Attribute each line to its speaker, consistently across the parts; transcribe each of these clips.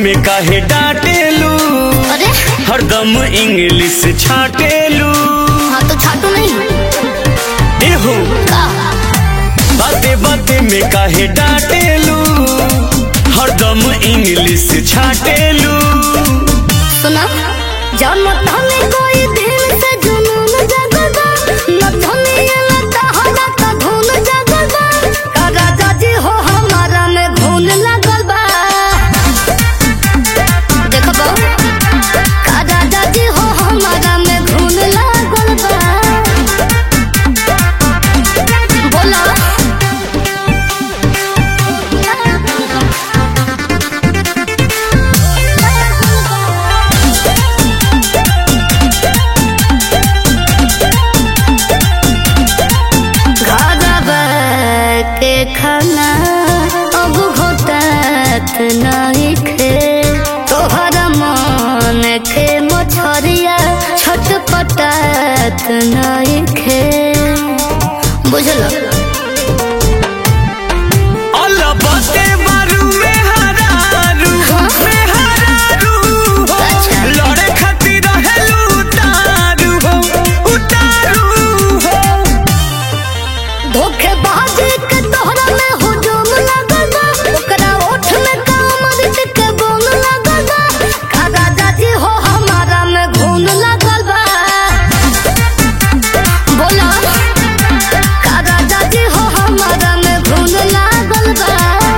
Speaker 1: में काहे डांटेलू
Speaker 2: अरे
Speaker 1: हरदम इंग्लिश छाटेलू
Speaker 2: हाँ तो छाटू नहीं
Speaker 1: एहो
Speaker 2: का
Speaker 1: बाते बाते में काहे डांटेलू हरदम इंग्लिश छाटेलू
Speaker 2: सुना जब तने कोई दिल से जुनून जगदा न तने ये लता हला का धुन जगदा का राजा जी हो हमारा में घून लगल बा देखो बा का राजा जी हो हमारा में घून लगल बा बोला घरवा के खाना अब घोटत नहीं खे तोहर मन के मछरिया छटपटात नहीं खे बुझल
Speaker 1: अल्लाह बाते बारू में हरारू में हरारू हो
Speaker 2: अच्छा।
Speaker 1: लड़े खातिर रहेलू उतारू हो उतारू हो
Speaker 2: धोखेबाजी के तोहरा में हुजूम लगल बा ओकरा ओठ में कामरित के बोन लगल बा का राजा जी हो हमारा में घून लगल बा बोला का राजा जी हो हमारा में घून लागल बा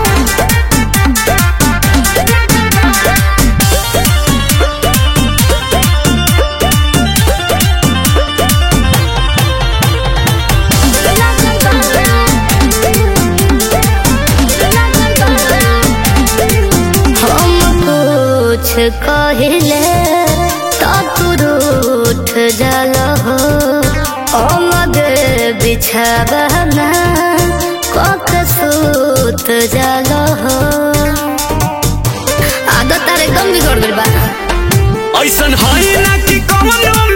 Speaker 2: हम कुछ कहिले तो तू रूठ जल हो अलगे बिछावना कक सूत जल हो आदत तारे एकदम बिगड़ गइल बा
Speaker 1: ऐसन है ना कि कौनो